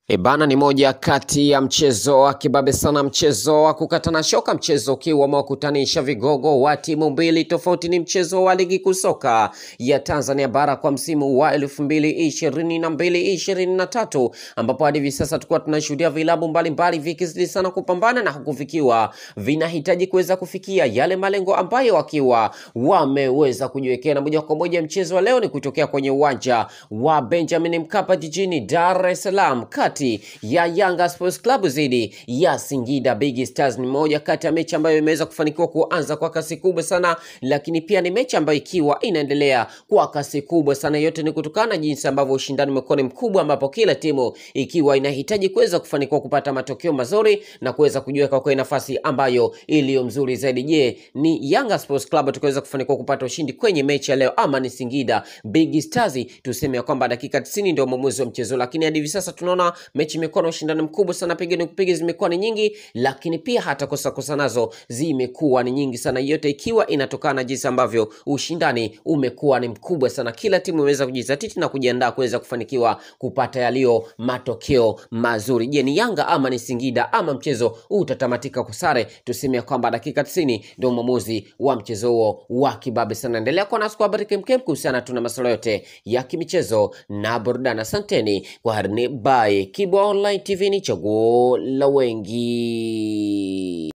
E bana, ni moja kati ya mchezo wa kibabe sana, mchezo wa kukatana shoka, mchezo ukiwa umewakutanisha vigogo wa timu mbili tofauti. Ni mchezo wa ligi kuu soka ya Tanzania bara kwa msimu wa elfu mbili ishirini na mbili ishirini na tatu ambapo hadi hivi sasa tulikuwa tunashuhudia vilabu mbalimbali vikizidi sana kupambana na huku vikiwa vinahitaji kuweza kufikia yale malengo ambayo wakiwa wameweza kujiwekea, na moja kwa moja mchezo wa leo ni kutokea kwenye uwanja wa Benjamin Mkapa jijini Dar es Salaam kati ya Yanga Sports Club dhidi ya Singida Big Stars. Ni moja kati ya mechi ambayo imeweza kufanikiwa kuanza kwa kasi kubwa sana, lakini pia ni mechi ambayo ikiwa inaendelea kwa kasi kubwa sana. Yote ni kutokana na jinsi ambavyo ushindani umekuwa ni mkubwa, ambapo kila timu ikiwa inahitaji kuweza kufanikiwa kupata matokeo mazuri na kuweza kujiweka kwa nafasi ambayo iliyo mzuri zaidi. Je, ni Yanga Sports Club tukaweza kufanikiwa kupata ushindi kwenye mechi ya leo ama ni Singida Big Stars? Tuseme ya kwamba dakika 90 ndio mwamuzi wa mchezo, lakini hadi hivi sasa tunaona mechi imekuwa na ushindani mkubwa sana, piga ni kupiga zimekuwa ni nyingi, lakini pia hata kosa kosa nazo zimekuwa ni nyingi sana, yote ikiwa inatokana na jinsi ambavyo ushindani umekuwa ni mkubwa sana. Kila timu imeweza kujizatiti na kujiandaa kuweza kufanikiwa kupata yaliyo matokeo mazuri. Je, ni Yanga ama ni Singida ama mchezo utatamatika kwa sare? Tuseme ya kwamba dakika 90 ndio mwamuzi wa mchezo huo wa kibabe sana. Endelea kuwa nasi kwa habari kemkem kuhusiana tu na masuala yote ya kimichezo na burudani. Asanteni kwa harini. Bye. Kibwa Online TV ni chaguo la wengi.